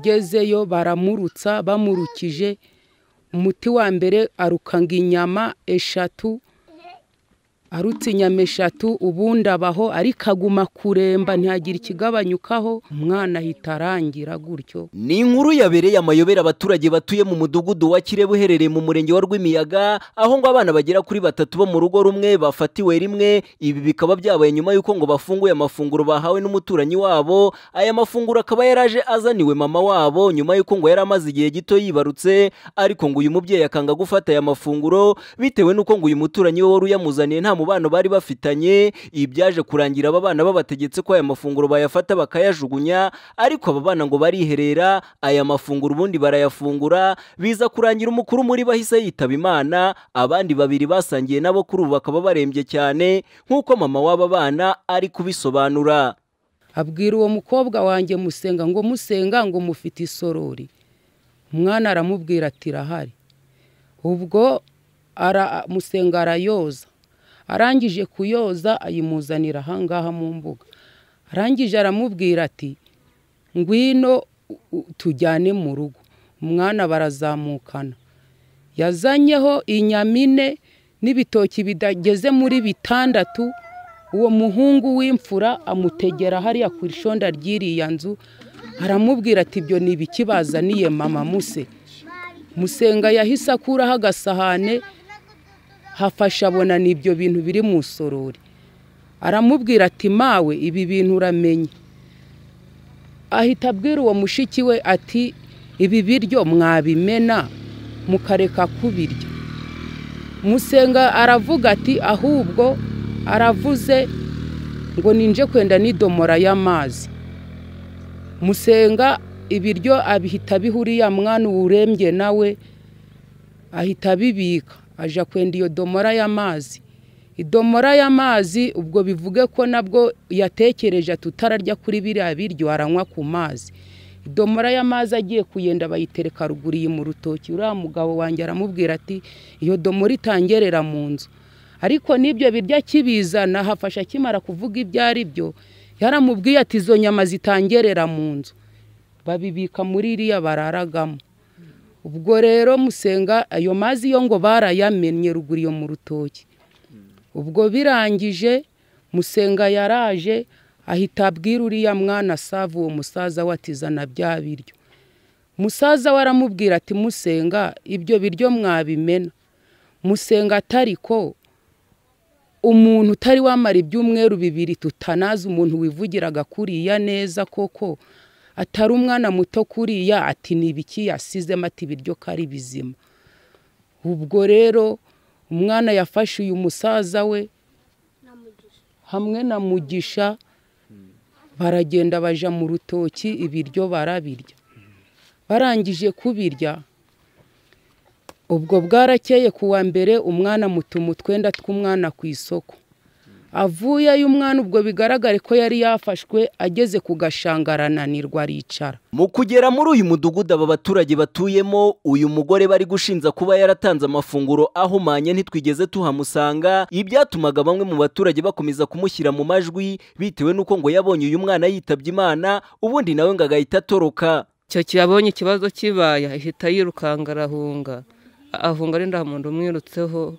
yagezeyo baramurutsa bamurukije, umuti wa mbere aruka inyama eshatu, arutse inyama eshatu, ubundi abaho ariko aguma kuremba ntihagire ikigabanyukaho, umwana ahita arangira gutyo. ni inkuru yabereye amayobera abaturage batuye mu mudugudu wa kirebu uherereye mu murenge wa rwimiyaga aho ngo abana bagera kuri batatu bo mu rugo rumwe bafatiwe rimwe ibi bikaba byabaye nyuma y'uko ngo bafunguye amafunguro bahawe n'umuturanyi wabo aya mafunguro akaba yaraje azaniwe mama wabo nyuma y'uko ngo yari amaze igihe gito yibarutse ariko ngo uyu mubyeyi akanga gufata aya mafunguro bitewe n'uko ngo uyu muturanyi we wari uyamuzaniye nta mubano bari bafitanye ibi byaje kurangira aba bana babategetse ko aya mafunguro bayafata bakayajugunya ariko aba bana ngo bariherera aya mafunguro ubundi barayafungura biza kurangira umukuru muri bo ahise yitaba imana abandi babiri basangiye nabo kuri ubu bakaba barembye cyane nk'uko mama w'aba bana ari kubisobanura abwira uwo mukobwa wanjye musenga ngo musenga ngo mufite isorori umwana aramubwira ati irahari ubwo ara- musenga arayoza arangije kuyoza ayimuzanira ahangaha mu mbuga arangije aramubwira ati ngwino u- u- tujyane mu rugo umwana barazamukana yazanyeho inyama ine n'ibitoki bidageze muri bitandatu uwo muhungu w'imfura amutegera hariya ku ishonda ry'iriya nzu aramubwira ati ibyo ni ibiki bazaniye mama muse musenga yahise akuraho agasahane hafasha abona ni ibyo bintu biri mu sorori aramubwira ati mawe ibi bintu uramenye ahita abwira uwo mushiki we ati ibi biryo mwabimena mukareka kubirya musenga aravuga ati ahubwo aravuze ngo ninje kwenda n'idomora y'amazi musenga ibiryo abihita bihuriya mwana urembye nawe ahita abibika aja kwenda iyo domora y'amazi idomora y'amazi ubwo bivuge ko nabwo yatekereje tutararya kuri biriya biryo aranywa ku mazi idomora y'amazi agiye kuyenda bayitereka ruguru iyi mu rutoki uriya mugabo wanjye aramubwira ati iyo domora itangerera mu nzu ariko n'ibyo biryo akibizana hafasha akimara kuvuga ibyo ari byo yaramubwiye ati izo nyama zitangerera mu nzu babibika muri iriya bararagamo ubwo rero musenga ayo mazi yo ngo barayamennye ruguru iyo mu rutoki ubwo birangije musenga yaraje ahita abwira uriya mwana asava uwo musaza we ati zana bya biryo musaza we aramubwira ati musenga ibyo biryo mwabimena musenga atari ko umuntu utari wamara ibyumweru bibiri tutanazi umuntu wivugiraga kuriya neza koko atari umwana muto kuriya ati ni ibiki yasizemo ati ibiryo ko ari bizima ubwo rero umwana yafashe uyu musaza we hamwe na mugisha baragenda baja mu rutoki ibiryo barabirya barangije kubirya ubwo bwarakeye ku wa mbere umwana mutuma utwenda tw'umwana ku isoko avuyeyo umwana ubwo bigaragare ko yari yafashwe ageze ku gashanga arananirwa aricara mu kugera muri uyu mudugudu aba baturage batuyemo uyu mugore bari gushinja kuba yaratanze amafunguro ahumanye ntitwigeze tuhamusanga ibyatumaga bamwe mu baturage bakomeza kumushyira mu majwi bitewe n'uko ngo yabonye uyu mwana yitabye imana ubundi nawe ngo agahita atoroka icyo gihe abonye ikibazo kibaye ahita yirukanga arahunga ahunga ari nta muntu umwirutseho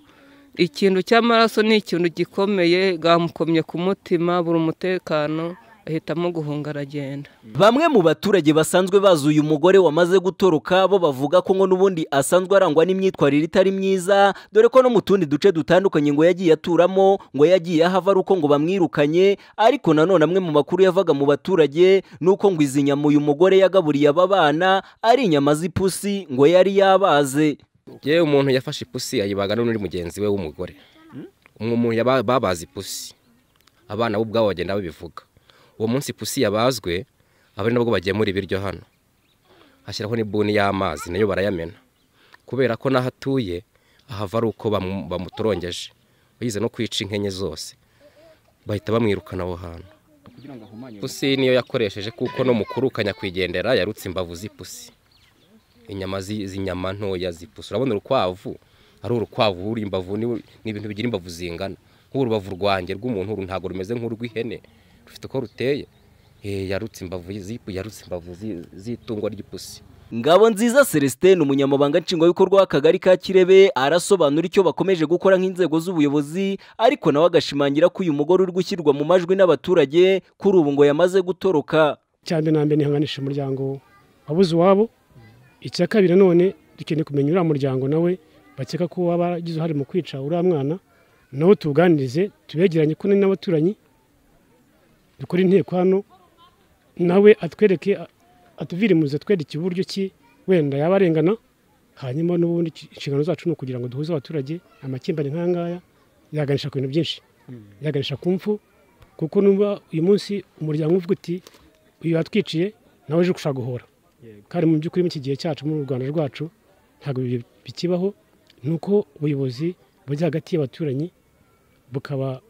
ikintu cy'amaraso ni ikintu gikomeye bwamukomye ku mutima buri umutekano ahitamo guhunga aragenda bamwe mu baturage basanzwe bazi uyu mugore wamaze gutoroka bo bavuga ko ngo n'ubundi asanzwe arangwa n'imyitwarire itari myiza dore ko no mu tundi duce dutandukanye ngo yagiye aturamo ngo yagiye ahava ari uko ngo bamwirukanye ariko nanone amwe mu makuru yavaga mu baturage ni uko ngo izi nyama uyu mugore yagaburiye aba bana ari inyama z'ipusi ngo yari yabaze yewe umuntu yafashe ipusi ayibaga n'undi mugenzi we w'umugore Umwe umuntu yaba- babaze ipusi abana bo ubwabo bagenda babivuga uwo munsi ipusi yabazwe aba ari nabwo bagemura ibiryo hano hashyiraho n'ibuni y'amazi nayo barayamena kubera ko n'aho atuye ahava ari uko bamu- bamutorongeje yize no kwica inkenye zose bahita bamwirukana aho hantu ipusi niyo yakoresheje kuko no mu kurukanya kwigendera yarutse imbavu z'ipusi inyama zi- z'inyama ntoya zipusi urabona urukwavu ari urukwavu ruri imbavu ni ni ibintu bigira imbavu zingana nk'urubavu rwanjye rw'umuntu uru ntabwo rumeze nk'urw'ihene rufite uko ruteye Eh, yarutse imbavu z'ipu- yarutse imbavu zi- z'itungo ry'ipusi ngabo nziza celestin umunyamabanga nshingwabikorwa w'akagari ka kirebe arasobanura icyo bakomeje gukora nk'inzego z'ubuyobozi ariko nawe agashimangira ko uyu mugore uri gushyirwa mu majwi n'abaturage kuri ubu ngo yamaze gutoroka cyambere na mbere ntihanganisha umuryango wabuze iwabo icya kabiri none dukeneye kumenya uriya muryango nawe bakeka ko waba agize uruhare mu kwica uriya mwana nawe tuwuganirize tubegeranye ko n'abaturanyi dukora inteko hano nawe atwereke atuvirimuze atwereke uburyo ki wenda yaba arengana hanyuma n'ubundi inshingano zacu ni ukugira ngo duhuze abaturage amakimbane nk'aya ngaya yaganisha ku bintu byinshi yaganisha ku mfu kuko nuba uyu munsi umuryango uvuga uti uyu watwiciye nawe uje gushaka guhora kandi mu by'ukuri muri iki gihe cyacu mu rwanda rwacu ntabwo ibi bikibaho ni uko ubuyobozi bujya hagati y'abaturanyi bukaba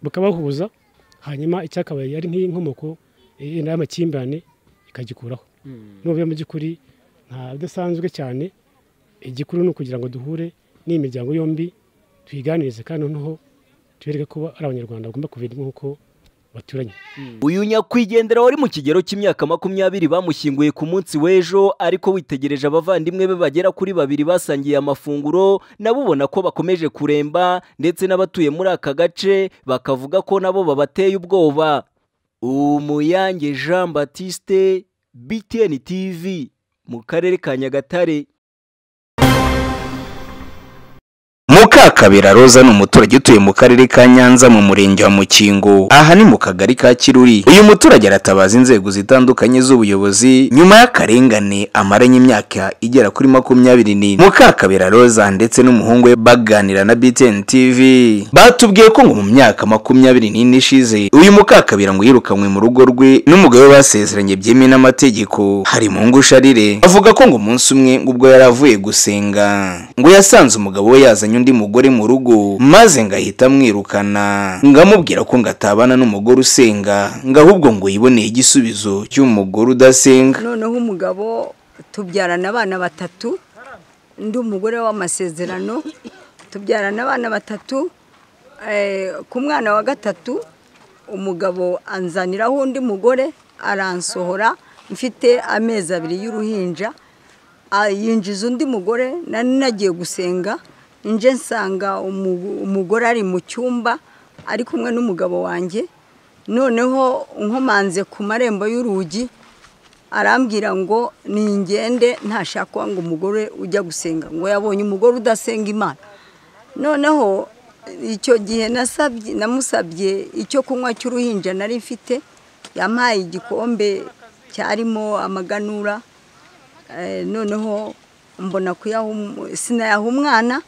bukabahuza hanyuma icyakabaye ari nk'iyi nkomoko yenda y'amakimbirane ikagikuraho n'ubu mu by'ukuri nta bidasanzwe cyane igikuru ni ukugira ngo duhure n'iyi miryango yombi tuyiganirize kandi noneho tubereke ko ari abanyarwanda bagomba kubera nk'uko baturanye uyu nyakwigendera wari mu kigero cy'imyaka makumyabiri bamushyinguye ku munsi w'ejo ariko witegereje abavandimwe be bagera kuri babiri basangiye amafunguro nabo ubona ko bakomeje kuremba ndetse n'abatuye muri aka gace bakavuga ko nabo babateye ubwoba umuyange jean batiste btn tv mu karere ka nyagatare mukakabera roza ni umuturage utuye mu karere ka nyanza mu murenge wa mukingo aha ni mu kagari ka kiruri uyu muturage aratabaza inzego zitandukanye z'ubuyobozi nyuma y'akarengane amaranye imyaka igera kuri makumyabiri n'ine mukakabera roza ndetse n'umuhungu we baganira na btn tv batubwiye ko ngo mu myaka makumyabiri n'ine ishize uyu mukakabera ngo yirukanywe mu rugo rwe n'umugabo we basezeranye byemewe n'amategeko hari mu ngusharire avuga ko ngo umunsi umwe ubwo yari avuye gusenga ngo yasanze umugabo we yazanye undi mugore mu rugo maze ngo ahita amwirukana ngo amubwira ko ngo atabana n'umugore usenga ngo ahubwo ngo yiboneye igisubizo cy'umugore udasenga noneho umugabo tubyarana abana batatu undi umugore w'amasezerano tubyarana abana batatu eh, ku mwana wa gatatu umugabo anzaniraho undi mugore aransohora mfite amezi abiri y'uruhinja ah, yinjiza undi mugore nari nagiye gusenga nje nsanga umu- umugore ari mu cyumba ari kumwe n'umugabo wanjye noneho nkomanze ku marembo y'urugi arambwira ngo ni ingende ntashaka ngo umugore ujya gusenga ngo yabonye umugore udasenga imana noneho icyo gihe nasabye namusabye icyo kunywa cy'uruhinja nari mfite yampaye igikombe cyarimo amaganura Eh, noneho mbona kuyaha umu- sinayaha umwana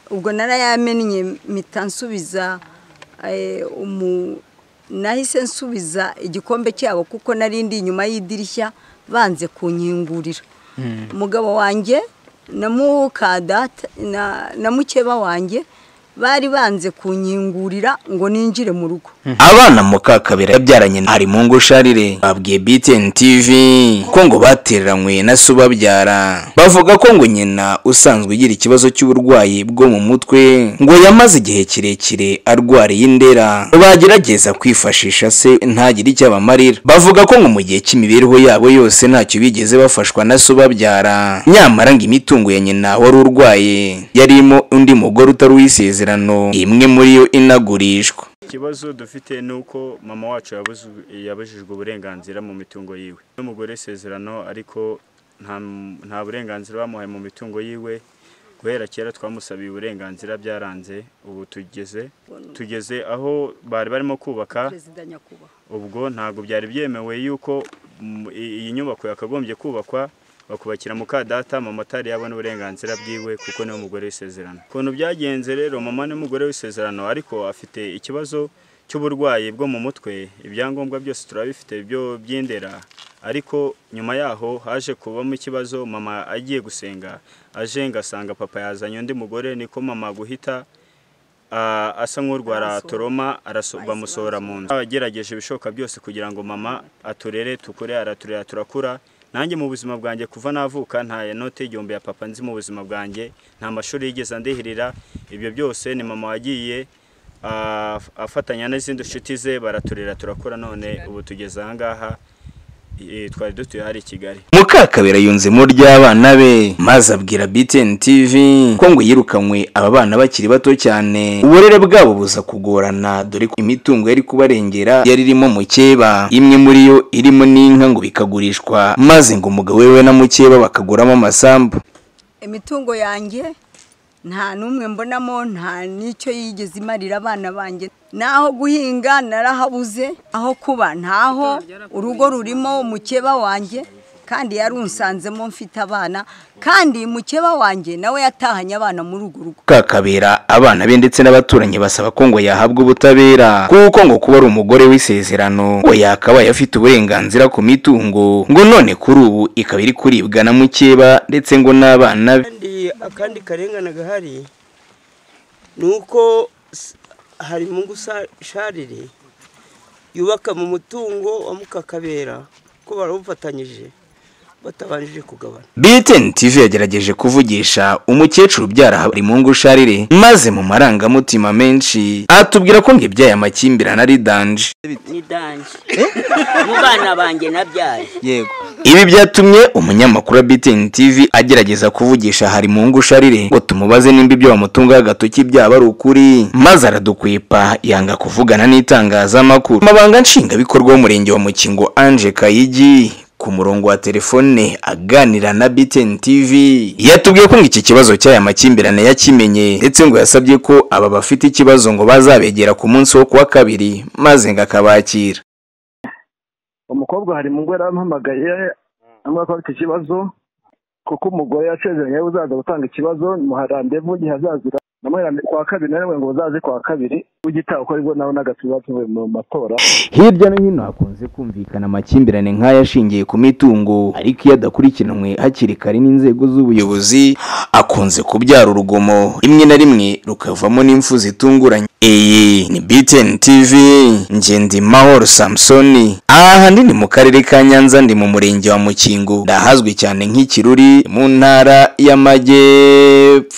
ubwo narayamennye mpita nsubiza eh, umu- nahise nsubiza igikombe cyabo kuko nari ndi inyuma y'idirishya banze kunkingurira umugabo wanjye na mukada na- na mukeba wanjye bari banze kunkingurira ngo ninjire mu rugo abana mukakabera yabyaranye na harimungu sharire babwiye btn tv ko ngo batereranywe na so ubabyara bavuga ko ngo nyina usanzwe ugira ikibazo cy'uburwayi bwo mu mutwe ngo yamaze igihe kirekire arwariye indera bagerageza kwifashisha se ntagire icyo abamarira bavuga ko ngo mu gihe cy'imibereho yabo yose ntacyo bigeze bafashwa na so ubabyara nyamara ngo imitungo ya nyina wari urwaye yarimo undi mugore utari uw'isezerano imwe muri yo inagurishwa ikibazo dufite ni uko mama wacu yabuzu- yabujijwe uburenganzira mu mitungo yiwe n'umugore isezerano ariko nta- nta burenganzira bamuhaye mu mitungo yiwe guhera kera twamusabiye uburenganzira byaranze ubu tugeze tugeze aho bari barimo kubaka perezida nyakubahwa ubwo ntabwo byari byemewe yuko mm, i- iyi nyubako yakagombye kubakwa bakubakira mukadata mama atari yabona uburenganzira bwiwe kuko niwe mugore w'isezerano ukuntu byagenze rero mama ni umugore w'isezerano ariko afite ikibazo cy'uburwayi bwo mu mutwe ibyangombwa byose turabifite byo by'indera ariko nyuma yaho haje kubamo ikibazo mama agiye gusenga aje ngasanga papa yazanye undi mugore niko mama guhita Ah, asa nk'urwara toroma araso- bamusohora mu nzu agerageje ibishoboka byose kugira ngo mama aturere tukure araturera turakura nanjye mu buzima bwanjye kuva navuka nta note igihumbi ya papa nzi mu buzima bwanjye nta mashuri yigeze andihirira ibyo byose ni mama wagiye ah, afatanya n'izindi nshuti ze baraturera turakura none ubu tugeze ahangaha eh, twari dutuye hari i kigali mukakabera yunzemo ry'abana be maze abwira btn tv ko ngo yirukanywe aba bana bakiri bato cyane uburere bwabo buza kugorana dore ko imitungo yari kubarengera yari irimo mukeba imwe muri yo irimo n'inka ngo bikagurishwa maze ngo umugabo we na mukeba bakaguramo amasambu imitungo yanjye nta n'umwe mbonamo nta n'icyo yigeze imarira abana banjye naho guhinga narahabuze aho kuba ntaho urugo rurimo umukeba wanjye kandi yarunsanzemo mfite abana kandi mukeba wanjye nawe yatahanye abana muri urwo rugo kakabera abana be ndetse n'abaturanyi basaba ko ngo yahabwa ubutabera kuko ngo kuba ari umugore w'isezerano ngo yakabaye afite uburenganzira ku mitungo ngo none kuri ubu ikaba iri kuribwa na mukeba ndetse ngo n'abana be kandi akandi karengane gahari ni uko s- harimo gusharire yubaka mu mutungo wa mukakabera ko barawufatanyije batabanjije kugabana BTN TV yagerageje kuvugisha umukecuru ubyara Habarimungu Sharire maze mu marangamutima menshi atubwira ko ngo ibyaye amakimbirane ari danje ni danje mu bana banjye nabyaye yego ibi byatumye umunyamakuru wa BTN TV agerageza kuvugisha Harimungu Sharire ngo tumubaze nimba ibyo bamutungaho agatoki byaba ari ukuri maze aradukwepa yanga kuvugana n'itangazamakuru amabanga nshingabikorwa w'umurenge wa Mukingo Ange Kayigi ku murongo wa telefone aganira na BTN TV yatubwiye ko ngo iki kibazo cy'aya makimbirane yakimenye ndetse ngo yasabye ko aba bafite ikibazo ngo bazabegera ku munsi wo kuwa kabiri maze ngo akabakira umukobwa hari mu ngo yarampamagaye ambwira ko afite ikibazo kuko umugore yasezeranye we uzaza gutanga ikibazo muharandevu igihe azazira namuherande kwa kabiri nawe ngo uzaze kwa kabiri ugitaha uko aribwo nawe n'agatuma tuvuye mu matora hirya no hino hakunze kumvikana amakimbirane nk'aya ashingiye ku mitungo ariko iyo adakurikiranwe hakiri kare n'inzego z'ubuyobozi akunze kubyara urugomo rimwe na rimwe rukavamo n'impfu zitunguranye iyi ni BTN TV ngendi mahoro samusoni aha handi ni mu karere ka nyanza ndi mu murenge wa mukingo ndahazwi cyane nk'ikiruri mu ntara y'amajyepfo